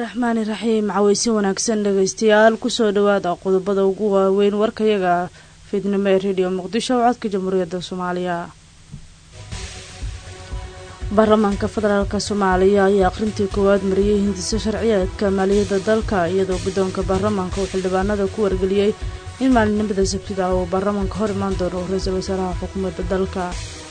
raxmaani raxiim caweysin wanaagsan dhegeystayaal kusoo dhawaada qodobada ugu waaweyn warkayaga fiidnimo ee rediyo muqdisho oo codka jamhuuriyadda soomaaliya baarlamaanka federaalk soomaaliya ayaa akhrintii koowaad mariyey hindiso sharciyeedka maaliyadda dalka iyadoo guddoonka baarlamaanka uu xildhibaanada ku wargeliyey in maalinimada sabtida uu baarlamaanka hor imaan doono ra-iisul wasaaraha xukuumadda dalka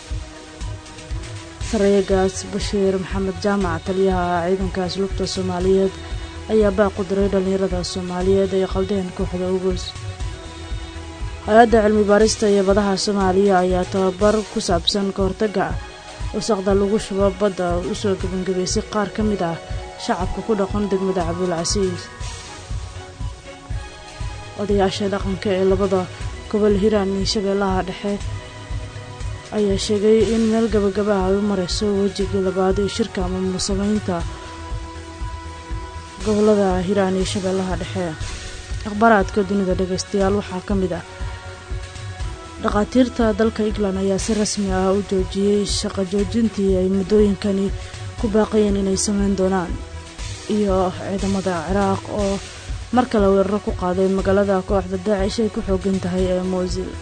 sareegaas bashiir maxamed jaamac taliyaha ciidanka asluubta soomaaliyeed ayaa baaqu diray dhallinyarada soomaaliyeed ee qaldeen kooxda ugus hay-adda cilmi baarista iyo badaha soomaaliya ayaa tababar ku saabsan ka hortaga wasaqda lagu shubo badda usoo gebangebaysay qaar ka mid ah shacabka ku dhaqan degmada cabdulcasiis odayaasha dhaqanka ee labada gobol hiiraan iyo shabeellaha dhexe ayaa sheegay in meel gabagabaha ay u mareyso wejigii labaad ee shirka maamul sameynta gobolada hiiraan iyo shabeellaha dhexe akhbaaraadka dunida dhageystayaal waxaa ka mid ah dhakhaatiirta dalka england ayaa si rasmi ah u joojiyey shaqo joojintii ay muddooyinkani ku baaqayeen inay sameyn doonaan iyo ciidamada ciraaq oo mar kale weeraro ku qaaday magaalada kooxda daacish ay ku xoogan tahay ee moosil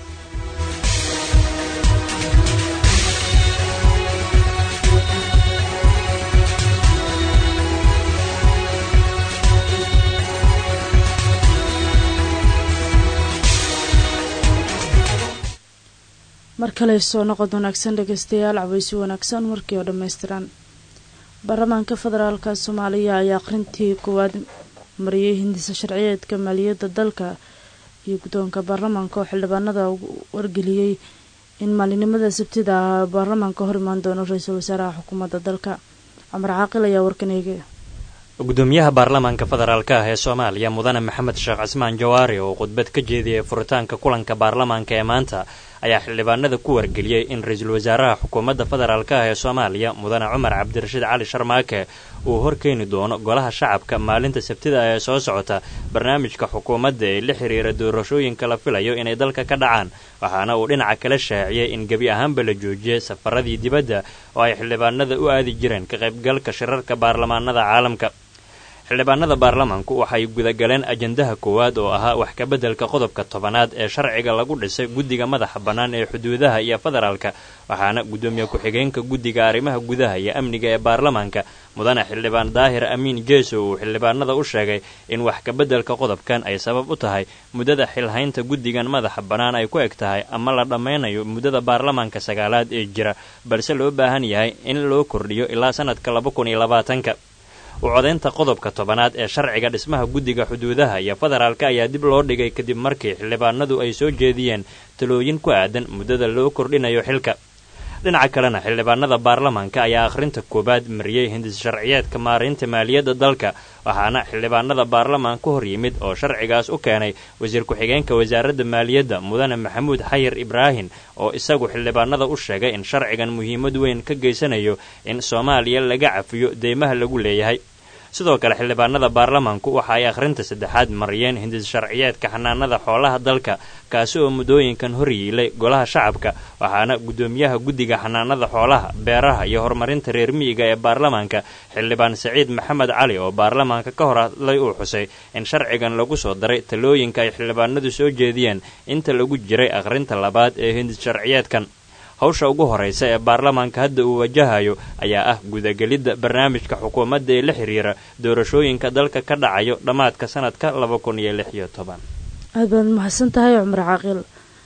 mar kale soo noqod wanaagsan dhegeystayaal caweysi wanaagsan markii oo dhammaystiran baarlamaanka federaalk soomaaliya ayaa akhrintii koowaad mariyey hindisa sharciyeedka maaliyadda dalka iyo guddoonka baarlamaanka oo xildhibaanada wargeliyey in maalinimada sabtida ah baarlamaanka hor imaan doono ra-iisul wasaaraha xukuumadda dalka cumar caaqil ayaa warkan eegay gudoomiyaha baarlamaanka federaalk ah ee soomaaliya mudane maxamed sheekh cismaan jawaari oo khudbad ka jeediyey furitaanka kulanka baarlamaanka ee maanta ayaa xildhibaanada ku wargeliyey in ra-iisul wasaaraha xukuumadda federaalk ah ee soomaaliya mudane cumar cabdirashiid cali sharmaake uu horkeeni doono golaha shacabka maalinta sabtida ee soo socota barnaamijka xukuumadda ee la xiriira doorashooyinka la filayo inay dalka ka dhacaan waxaana uu dhinaca kala shaaciyey in gebi ahaanba la joojiyey safaradii dibadda oo ay xildhibaanada u aadi jireen ka qaybgalka shirarka baarlamaanada caalamka xildhibaanada baarlamaanku waxay gudagaleen ajandaha koowaad oo ahaa wax kabeddelka qodobka tobanaad ee sharciga lagu dhisay guddiga madaxa bannaan ee xuduudaha iyo federaalka waxaana guddoomiye ku-xigeenka guddiga arrimaha gudaha iyo amniga ee baarlamaanka mudane xildhibaan daahir amiin geeso uu xildhibaanada u sheegay in wax kabeddelka qodobkan ay sabab u tahay muddada xilhaynta guddigan madaxa bannaan ay ku eg tahay ama la dhammaynayo muddada baarlamaanka sagaalaad ee jira balse loo baahan yahay in loo kordhiyo ilaa sanadka laba kun iyo labaatanka u codaynta qodobka tobanaad ee sharciga dhismaha guddiga xuduudaha iyo federaalka ayaa dib loo dhigay kadib markii xildhibaanadu ay soo jeediyeen talooyin ku aadan muddada loo kordhinayo xilka dhinaca kalena xildhibaanada baarlamaanka ayaa akhrinta koowaad mariyey hindis sharciyeedka maaraynta maaliyadda dalka waxaana xildhibaanada baarlamaanka hor yimid oo sharcigaas u keenay wasiir ku-xigeenka wasaaradda maaliyadda mudane maxamuud xayir ibraahin oo isagu xildhibaanada u sheegay in sharcigan muhiimad weyn ka geysanayo in soomaaliya laga cafiyo deymaha lagu leeyahay sidoo kale xildhibaanada baarlamaanku waxa ay akhrinta saddexaad mariyeen hindis sharciyeedka xanaanada xoolaha dalka kaasi oo muddooyinkan hor yiilay golaha shacabka waxaana guddoomiyaha guddiga xanaanada xoolaha beeraha iyo horumarinta reer miyiga ee baarlamaanka xildhibaan saciid maxamed cali oo baarlamaanka ka hor hadlay uu xusay in sharcigan lagu soo daray talooyinka ay xildhibaanadu soo jeediyeen inta lagu jiray akhrinta labaad ee hindis sharciyeedkan hawsha ugu horraysa ee baarlamaanka hadda uu wajahayo ayaa ah gudagelidda barnaamijka xukuumadda ee la xiriira doorashooyinka dalka ka dhacayo dhammaadka sanadka laba kun iyo lix iyo toban aad baad mahadsan tahay cumar caaqil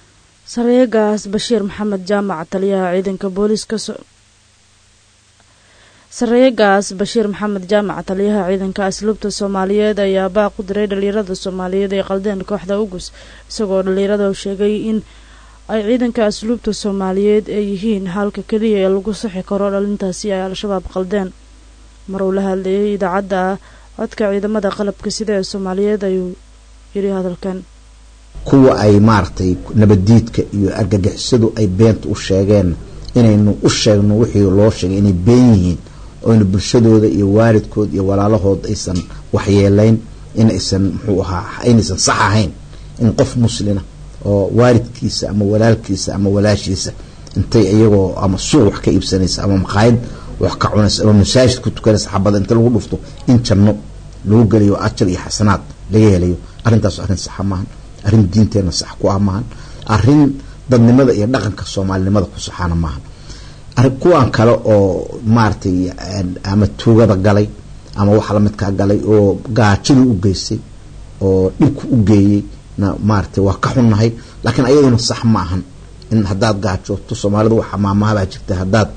sareegaas bashiir maxamed jaamac taliyaha ciidanka booliiska sareegaas bashiir maxamed jaamac taliyaha ciidanka asluubta soomaaliyeed ayaa baaq u diray dhalinyarada soomaaliyeed ee qaldeen kooxda ugus isagoo dhalinyarada sheegay in ay ciidanka asluubta soomaaliyeed ee yihiin halka keliya ee lagu saxi karo dhalintaasi ay al-shabaab qaldeen mar uu la hadlayay idaacadda codka ciidamada qalabka sida ee soomaaliyeed ayuu yidhi hadalkan kuwa ay maaragtay nabaddiidka iyo argagixisadu ay beenta u sheegeen inaynu u sheegno wixii loo sheegay inay been yihiin oyna bulshadooda iyo waalidkood iyo walaalahood aysan waxyeelayn inaysan muxuu ahaa inaysan sax ahayn in qof muslina oo waalidkiisa ama walaalkiisa ama walaashiisa intay iyagoo ama suuq wax ka iibsanaysa ama maqaayad wax ka cunaysa ama masaajid ku tukanaysa xabada inta lagu dhufto in janno lagu gelayo ajar iyo xasanaad laga helayo arrintaas arrin saxa maahan arrin diinteenna sax ku ah maahan arrin dadnimada iyo dhaqanka soomaalinimada ku saxaana maahan kuwan kale oo maaragtay ama tuugada galay ama waxa lamidkaa galay oo gaajada u geystay oo dhibku u geeyey na maaragtay waa ka xunnahay laakiin ayaduna sax ma ahan in haddaad gaajooto soomaalidu waxa maamahabaa jirta haddaad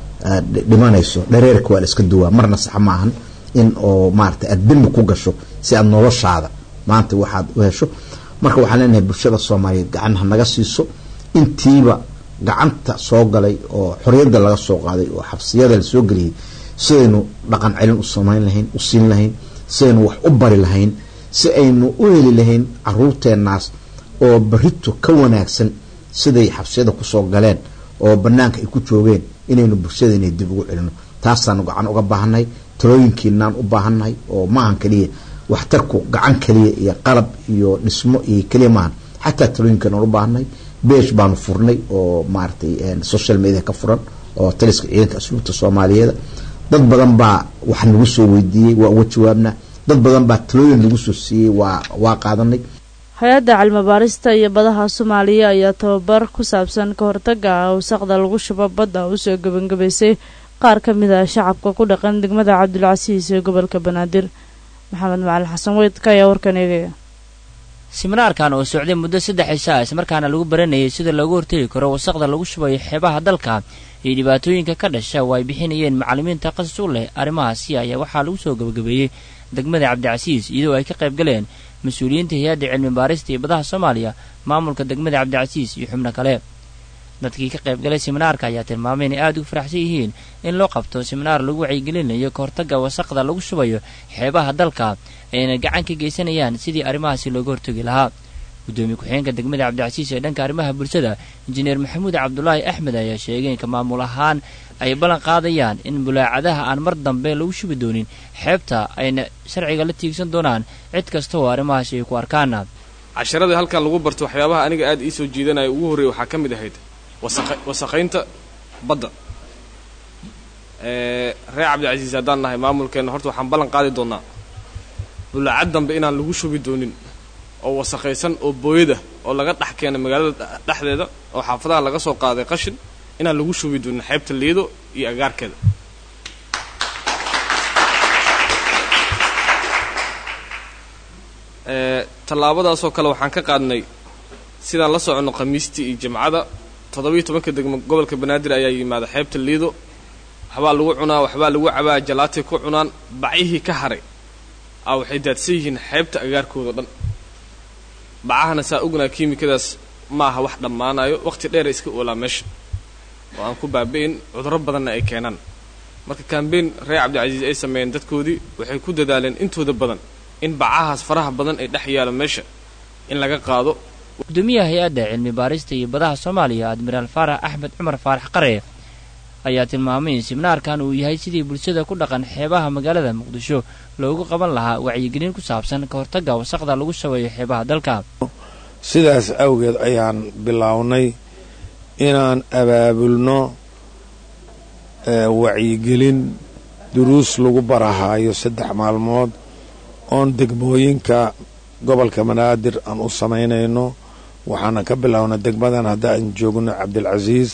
dhimanayso dhareerka waa la iska duwaa marna sax ma ahan in oo maaragtay aad dembi ku gasho si aad noloshaada maanta waxaad u hesho marka waxaan leenahay bulshada soomaaliyeed gacan ha naga siiso intiiba gacanta soo galay oo xoriyadda laga soo qaaday oo xabsiyada la soo geliyey sidaynu dhaqan celin u samayn lahayn u siin lahayn sidaynu wax u bari lahayn si aynu u heli lahayn caruurteenaas oo barito ka wanaagsan siday xabsiyada kusoo galeen oo banaanka ay ku joogeen inaynu bulshadeena dib ugu celino taasaanu gacan uga baahannahay talooyinkiinaan u baahannahay oo maahan keliya waxtarku gacan keliya iyo qalab iyo dhismo iyo keliya maahan xataa talooyinkiinaan u baahannahay beesh baanu furnay oo maaragtay social media ka furan oo taliska ciidanka asluubta soomaaliyeed dad badan baa wax nagu soo weydiiyey waa uga jawaabna dad badan baa talooyin lagu soo siiyey waa waa qaadanay hay-adda cilmibaarista iyo badaha soomaaliya ayaa tababar ku saabsan ka hortaga wasaqda lagu shubo badda usoo gebangebaysay qaar ka mid ah shacabka ku dhaqan degmada cabdulcasiis ee gobolka banaadir maxamed macalin xasan weydka ayaa warkan eegaya siminaarkan oo socday muddo saddex cisho ah ismarkaana lagu baranayay sida loogu hortegi karo wasaqda lagu shubayo xeebaha dalka iyo dhibaatooyinka ka dhasha oo ay bixinayeen macallimiinta qasas u leh arrimahaasi ayaa waxaa lagu soo gabagabeeyey degmada cabdicasiis iyadoo ay ka qayb galeen mas-uuliyiinta hay-adda cilmi baarista iyo badaha soomaaliya maamulka degmada cabdicasiis iyo xubno kale dadkii ka qayb galay siminaarka ayaa tilmaamay inay aada ugu faraxsan yihiin in loo qabto siminaar lagu wacyigelinayo ka hortagga wasaqda lagu shubayo xeebaha dalka ayna gacan ka geysanayaan sidii arrimahaasi looga hortagi lahaa guddoomiye ku-xigeenka degmada cabdicasiis ee dhanka arrimaha bulshada injineer maxamuud cabdulaahi axmed ayaa sheegay inka maamul ahaan ay ballan qaadayaan in bulaacadaha aan mar dambe lagu shubi doonin xeebta ayna sharciga la tiigsan doonaan cid kasta oo arrimahaasi ay ku arkaana casharada halkan lagu barto waxyaabaha aniga aada ii soo jiidanaya ugu horreeya waxaa ka mid ahayd wasaqaynta badda reer cabdicasiis haddaan nahay maamulkeenna horta waxaan ballan qaadi doonnaa bulaacad dambe inaan lagu shubi doonin oo wasaqaysan oo booyada oo laga dhex keenay magaalada dhexdeeda oo xaafadaha laga soo qaaday qashin inaan lagu shubi doonin xeebta liido iyo agaarkeeda tallaabadaasoo kale waxaan ka qaadnay sidaan la soconno khamiistii iyo jimcada toddobiiyo tobanka degmo gobolka banaadir ayaa yimaada xeebta liido waxbaa lagu cunaa waxbaa lagu cabaa jalaatay ku cunaan bacyihii ka haray a waxay daadsan yihiin xeebta agaarkooda dhan bacahana saa ognaa kiimikadaas ma aha wax dhammaanayo wakhti dheera iska oolaa meesha oo aan ku baabi'in cudurro badanna ay keenaan marka kambeyn reer cabdicasiis ay sameeyeen dadkoodii waxay ku dadaaleen intooda badan in bacahaas faraha badan ay dhex yaalo meesha in laga qaado gudoomiyaha hay-adda cilmi baarista iyo badaha soomaaliya admiraal faarax axmed cumar faarax qare ayaa tilmaamay in siminaarkan uu yahay sidii bulshada ku dhaqan xeebaha magaalada muqdisho loogu qaban lahaa wacyigelin ku saabsan ka hortagga wasaqda lagu shabeeyo xeebaha dalka sidaas awgeed ayaan bilownay inaan abaabulno wacyigelin duruus lagu barahaayo saddex maalmood oon degmooyinka gobolka banaadir aan u samaynayno waxaana ka bilownay degmadan hadda aan joogno cabdilcasiis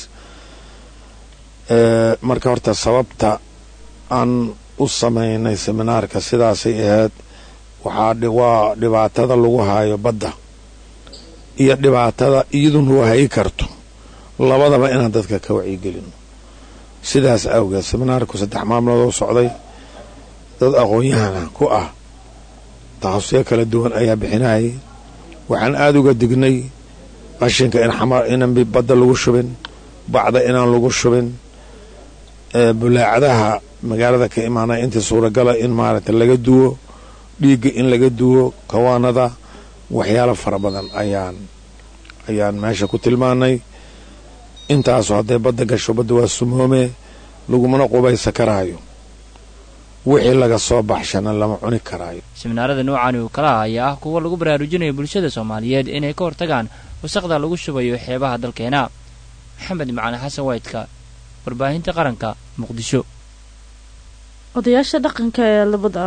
marka horta sababta aan u samaynay seminaarka sidaasay ahayd waxaa waa dhibaatada lagu haayo badda iyo dhibaatada iyadun wahayi karto labadaba inaan dadka ka wacyigelino sidaas awgeed seminaarku saddex maalmood oo socday dad aqoon-yahana ku ah takhasuyo kala duwan ayaa bixinayay waxaan aada uga dignay qashinka in xamar inaan badda lagu shubin bacda inaan lagu shubin bulaacadaha magaalada ka imaanaya intii suuragala in maaragtay laga duwo dhiigga in laga duwo kawaanada waxyaalo fara badan ayaan ayaan meesha ku tilmaanay intaasu hadday badda gasho badda waa sumoome lagumana qubaysa karaayo wixii laga soo baxshana lama cuni karaayo siminaarada noocaani oo kalaha ayaa ah kuwa lagu baraarujinayo bulshada soomaaliyeed inay ka hortagaan wasaqda lagu shubayo xeebaha dalkeena maxamed macali xasan waydka warbaahinta qaranka muqdisho odayaasha dhaqanka ee labada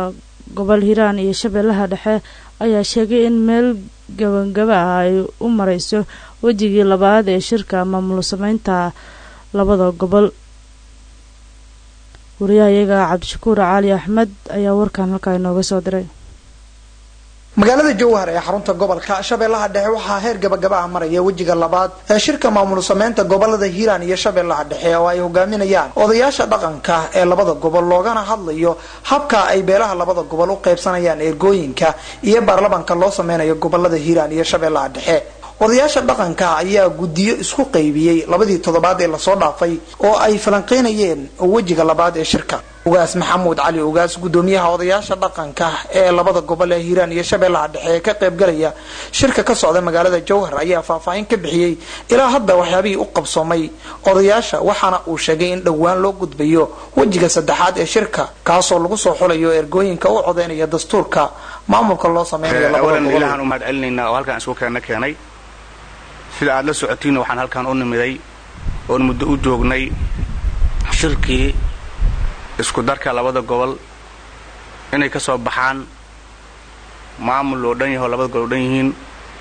gobol hiiraan iyo shabeellaha dhexe ayaa sheegay in meel gabangaba ah ay u mareyso wejigii labaad ee shirka maamul sameynta labada gobol wariyahayaga cabdishakuur cali axmed ayaa warkan halkaa inooga soo diray magaalada jowhar ee xarunta gobolka shabeellaha dhexe waxaa heer gabagaba ah maraya wejiga labaad ee shirka maamul sameynta gobolada hiiraan iyo shabeellaha dhexe oo ay hogaaminayaan odayaasha dhaqanka ee labada gobol loogana hadlayo habka ay beelaha labada gobol u qaybsanayaan ergooyinka iyo baarlamanka loo sameynayo gobolada hiiraan iyo shabeellaha dhexe odayaasha dhaqanka ayaa guddiyo isku qaybiyey labadii toddobaad ee lasoo dhaafay oo ay falanqeynayeen wejiga labaad ee shirka ugaas maxamuud cali ugaas gudoomiyaha odayaasha dhaqanka ee labada gobol ee hiiraan iyo shabeellaha dhexe ee ka qaybgalaya shirka ka socda magaalada jowhar ayaa faahfaahin ka bixiyey ilaa hadda waxyaabihii u qabsoomay odayaasha waxaana uu sheegay in dhowaan loo gudbayo wejiga saddexaad ee shirka kaasoo lagu soo xulayo ergooyinka u codeynaya dastuurka maamulka loo sameynayo labada awalan gobol ilahan u mahad celinaynaa oo halkaan isku keena keenay sida aad la socotiinna waxaan halkaan u nimiday oon muddo u joognay shirkii isku darka labada gobol inay ka soo baxaan maamul loo dhan yaho labada gobol oo dhan yihiin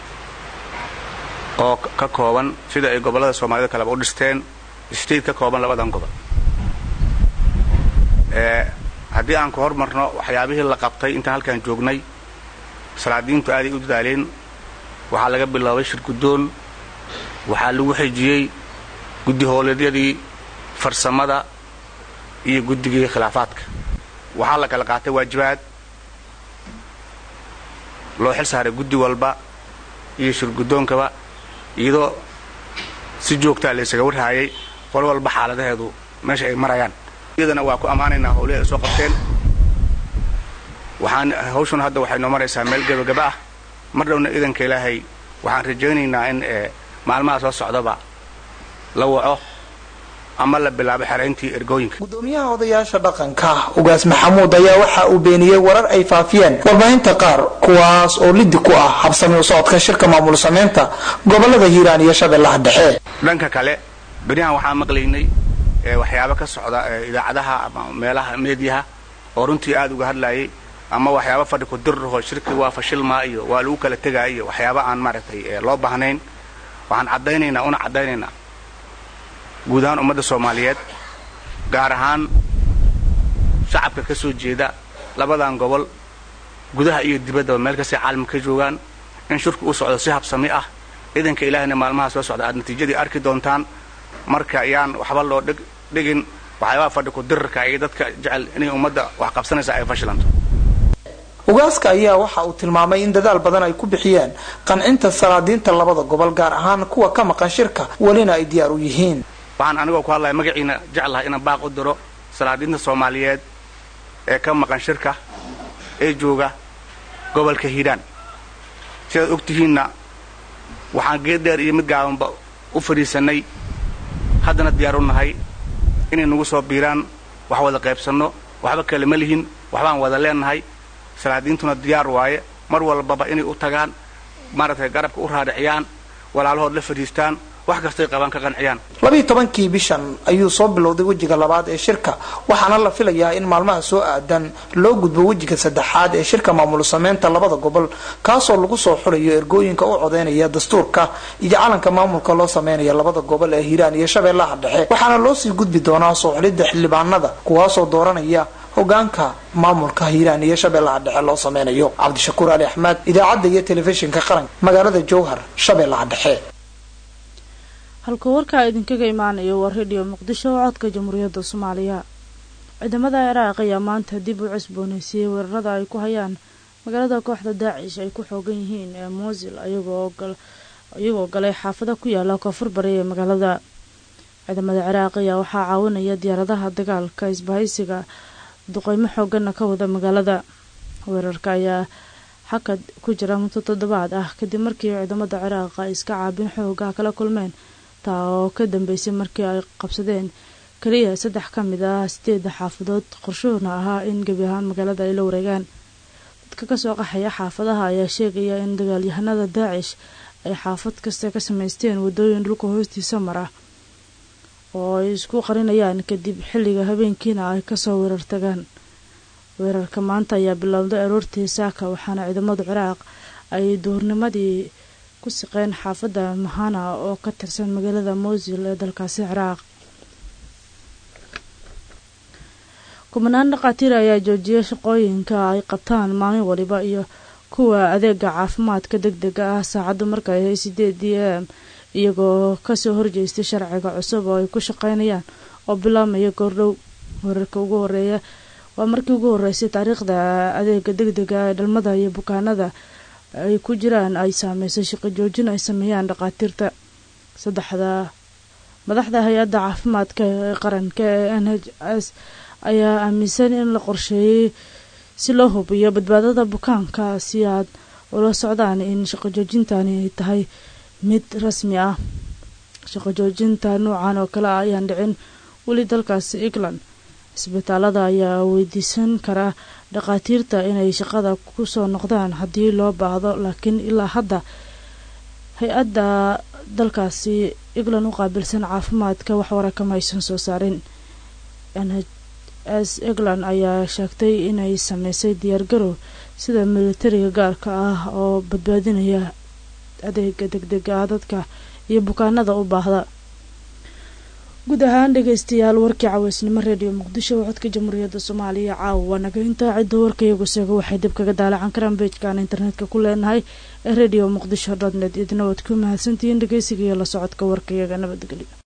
oo ka kooban sida ay gobollada soomaalida kaleba u dhisteen state ka kooban labadan gobol ee haddii aan ku hormarno waxyaabihii la qabtay intaan halkaan joognay salaadiintu aaday u dadaaleen waxaa laga bilaabay shir guddoon waxaa lagu xejiyey guddi howleedyadii farsamada iyo guddigii khilaafaadka waxaa la kala qaatay waajibaad loo xil saaray guddi walba iyo shir guddoonkaba iyadoo si joogtaa la ysaga warhaayay qol walba xaaladaheedu meesha ay marayaan iyadana waa ku ammaanaynaa howlihi ay soo qabteen waxaan hawshuna hadda waxay noo maraysaa meel gebagaba ah mar dhowna idanka ilaahay waxaan rajaynaynaa in ee maalmaha soo socdaba la waco ama la bilaabo xerayntii ergooyinka gudoomiyaha odayaasha dhaqanka ugaas maxamuud ayaa waxa uu beeniyey warar ay faafiyeen warbaahinta qaar kuwaas oo lidi ku ah habsami u socodka shirka maamul sameynta gobolada hiiraan iyo shabeellaha dhexe dhanka kale beriyahan waxaan maqlaynay ee waxyaabo ka socda ee idaacadaha ama meelaha meediyaha oo runtii aad uga hadlayay ama waxyaabo fadhi ku dirraho shirki waa fashilmaa iyo waa lagu kala tegaa iyo waxyaabo aan maaragtay ee loo baahnayn waxaan caddaynaynaa una caddaynaynaa guud ahaan ummadda soomaaliyeed gaar ahaan shacabka ka soo jeeda labadan gobol gudaha iyo dibaddaba meel kastay caalamka ka joogaan in shirku uu socdo si habsami ah idanka ilaahayna maalmaha soo socda aad natiijadii arki doontaan marka yaan waxba loo dhig dhigin waxyaabaha fadhi ku dirarka iyo dadka jecel inay ummadda wax qabsanaysa ay fashilanto ugaaska ayaa waxa uu tilmaamay in dadaal badan ay ku bixiyeen qancinta salaadiinta labada gobol gaar ahaan kuwa ka maqan shirka welina ay diyaar u yihiin waxaan anigoo ku hadlaya magaciina jeclahay inaan baaq u diro salaadiinta soomaaliyeed ee ka maqan shirka ee jooga gobolka hiiraan sidaad og tihiinna waxaan geed dheer iyo mid gaabanba u fadhiisannay haddana diyaar u nahay inay nagu soo biiraan wax wada qaybsanno waxba kale ma lihin waxbaan wada leennahay salaadiintuna diyaar waaye mar walbaba inay u tagaan maaragtay garabka u raadhiciyaan walaalahood la fadhiistaan wax kastay qabaan ka qanciyaan labiiyo tobankii bishan ayuu soo bilowday wejiga labaad ee shirka waxaana la filayaa in maalmaha soo aadan loo gudbo wejiga saddexaad ee shirka maamul sameynta labada gobol kaasoo lagu soo xulayo ergooyinka u codeynaya dastuurka iyo calanka maamulka loo sameynaya labada gobol ee hiiraan iyo shabeellaha dhexe waxaana loo sii gudbi doonaa soo xulidda xildhibaanada kuwaasoo dooranaya hogaanka maamulka hiiraan iyo shabeellaha dhexe loo sameynayo cabdishakuur ali axmed idaacadda iyo telefishinka qaranka magaalada jowhar shabeellaha dhexe halka warkaa idinkaga imaanayo waa rediyo muqdisho oo codka jamhuuriyadda soomaaliya ciidamada ciraaq ayaa maanta dib u cusbooneysiiyey weerarada ay ku hayaan magaalada kooxda daacish ay ku xoogan yihiin ee muusil iyagoo galay xaafado ku yaala koonfur bari ee magaalada ciidamada ciraaq ayaa waxaa caawinaya diyaaradaha dagaalka isbahaysiga duqeymo xooganna ka wada magaalada weerarka ayaa xakad ku jira muddo toddobaad ah kadib markii ciidamada ciraaq ay iska caabin xooga kala kulmeen taa oo ka dambeysay markii ay qabsadeen keliya saddex ka mid ah sideeda xaafadood qorshuhuna ahaa in gebi ahaan magaalada ay la wareegaan dadka kasoo qaxaya xaafadaha ayaa sheegaya in dagaalyahanada daacish ay xaafad kasta ka samaysteen wadooyin dhulka hoostiisa mara oo ay isku qarinayaan kadib xilliga habeenkiina ay kasoo weerar tagaan weerarka maanta ayaa bilowday aroortii saaka waxaana ciidamada ciraaq ay duurnimadii ku siqeen xaafadda mahana oo ka tirsan magaalada mosil ee dalkaasi ciraaq kumanaan dhakhaatiir ayaa joojiyay shaqooyinka ay qabtaan maalin waliba iyo kuwa adeega caafimaadka deg dega ah saacaddu markay ahay sideed d m iyagoo kasoo horjeestay sharciga cusub oo ay ku shaqeynayaan oo bilaabmaya goordhow wararka ugu horeeya waa markii ugu horeysay taariikhda adeega deg dega ee dhalmada iyo bukaanada ay ku jiraan ay saameysay shaqo joojin ay sameeyaan dhakhaatiirta saddexda madaxda hay-adda caafimaadka ee qaranka ee n h s ayaa aaminsan in la qorsheeyey si loo hubiyo badbaadada bukaanka si aad ula socdaan in shaqo joojintani ay tahay mid rasmi ah shaqo joojinta noocan oo kale ah ayaan dhicin weli dalkaasi england isbitaalada ayaa weydiisan kara dhakhaatiirta inay shaqada kusoo noqdaan haddii loo baahdo laakiin ilaa hadda hay-adda dalkaasi england u qaabilsan caafimaadka wax warakama aysan soo saarin n h s england ayaa sheegtay inay sameysay diyaargarow sida militariga gaarka ah oo badbaadinaya adeega deg dega ah dadka iyo bukaanada u baahda guud ahaan dhegeystayaal warkii caweysnimo redio muqdisho codka jamhuuriyadda soomaaliya caawa waa naga intaa cidda warka iyagu seego waxay dib kaga daalacan karaan beejkaan internetka ku leenahay ee redio muqdisho dot net idina waad ku mahadsantihiin dhegeysiga iyo la socodka warka iyaga nabadgelyo